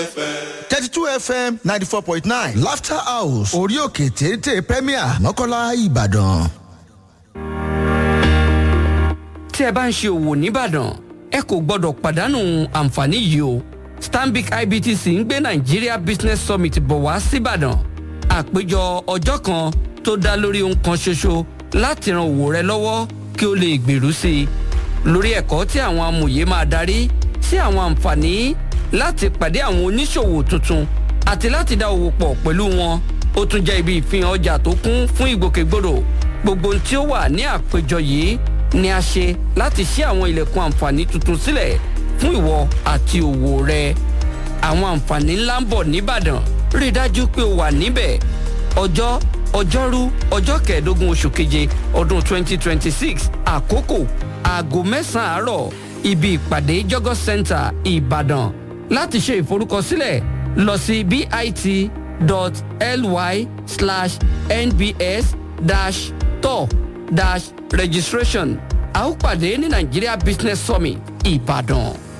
thirty two fm ninety four point nine laughter house orí òkè téńté premier mọ́kànlá ìbàdàn. tí ẹ bá ń ṣe òwò nìbàdàn ẹ kò gbọdọ̀ pàdánù àǹfààní yìí o stanbic ibtc ń gbé nigeria business summit bọ̀ wá síbàdàn àpéjọ ọjọ́ kan tó dá lórí ohun kan ṣoṣo láti ran òwò rẹ lọ́wọ́ kí o lè gbèrú sí i lórí ẹ̀kọ́ tí àwọn amòye máa darí sí àwọn àǹfààní láti pàdé àwọn oníṣòwò tuntun àti láti dá òwò pọ̀ pẹ̀lú wọn ó tún jẹ́ ibi ìfihàn ọjà tó kún fún ìgbòkègbodò gbogbo ohun tí ó wà ní àpéjọ yìí ni a ṣe láti ṣí àwọn ilẹ̀kùn àǹfààní tuntun sílẹ̀ fún ìwọ àti òwò rẹ àwọn àǹfààní ńlá ń bọ̀ nìbàdàn rí i dájú pé o wà níbẹ̀ ọjọ́ ọjọ́rú ọjọ́ kẹẹ̀ẹ́dógún oṣù keje ọdún 2026 àkókò aago mẹ́sàn-án àárọ̀ ibi ìpàdé jọgọ center ìbàdàn láti ṣe ìforúkọsílẹ̀ lọ sí bit.ly slash nbs dash tour dash registration a ó pàdé ní nigeria business summit ìbàdàn.